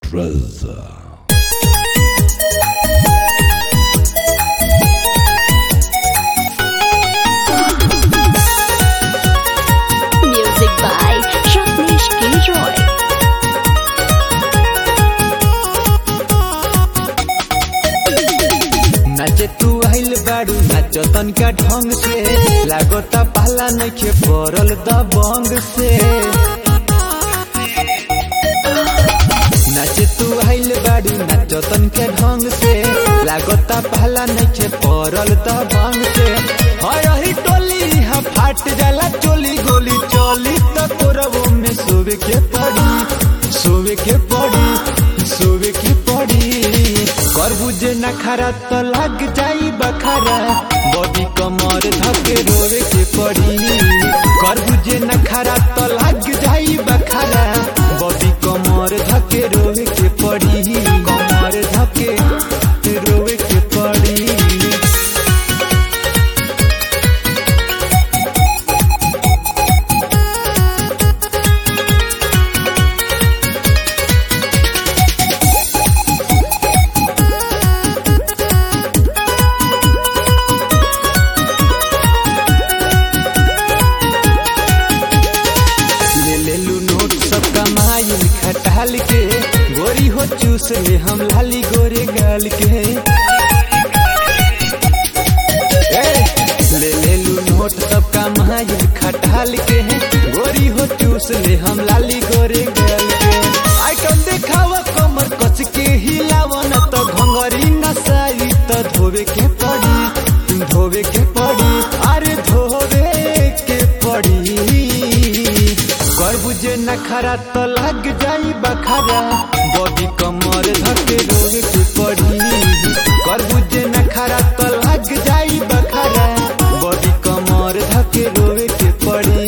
treasure. Music by Rajneesh Gilroy. नाचे तू आइल बाड़ू नाचो तनका ढंग से लागता पहला नइखे पड़ल दबंग से नाचे तू आइल बाड़ू नाचो तनका ढंग से लागता पहला नइखे पड़ल दबंग से हरही टोली हा फाट जाला चोली गोली चली त तोरबो में सोवे के पड़ी सोवे के पड़ी सोवे के पड़ी करबुजे न खरा तो लग जाई बखारा बॉडी कमर धके रोवे के पड़ी करबुजे न खरा तो लग जाई बखारा बॉडी कमर धके रोवे के पड़ी कमर धके रोवे के पड़ी ले ले लू नोट सब कमाई खटाल के गोरी हो चूस ले हम लाली गोरे गाल के ए, ले ले लू नोट सब कमाई खटाल के गोरी हो चूस ले हम लाली गोरे गाल के आइटम देखावा कमर कस के हिलावा न तो घंगरी नसाई तो धोवे के पड़ी धोवे के पड़ी अरे धोवे के पड़ी कर बुझे न खरा तो लग जाई बखारा बॉडी कमर धके रोवे के पड़ी कर बुझे न खरा तो लग जाई बखारा बॉडी कमर धके रोवे के पड़ी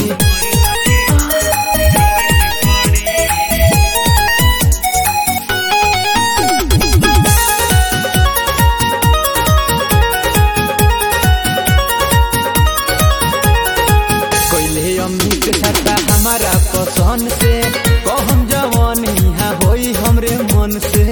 कोइले अम्मी के छाता हमारा पसंद से कहम जवान यहाँ होई हमरे मन से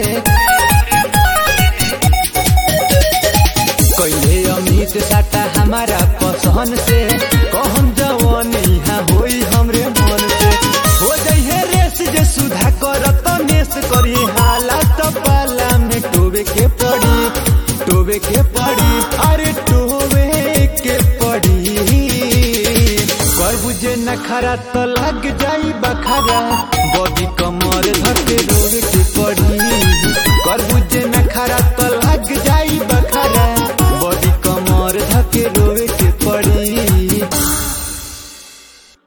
कोइले अम्मी के छाता हमारा पसंद से कहम जवान यहाँ होई हमरे मन से हो जइहे रेस जे सुधा करत नेस करी हालत पाला में टोबे के पड़ी टोबे के पड़ी अरे टोबे के पड़ी कर बुझे न खरा तो लग जाई बखारा बॉडी कमर धके रोवे के पड़ी कर बुझे न खरा तो लग जाई बखारा बॉडी कमर धके रोवे के पड़ी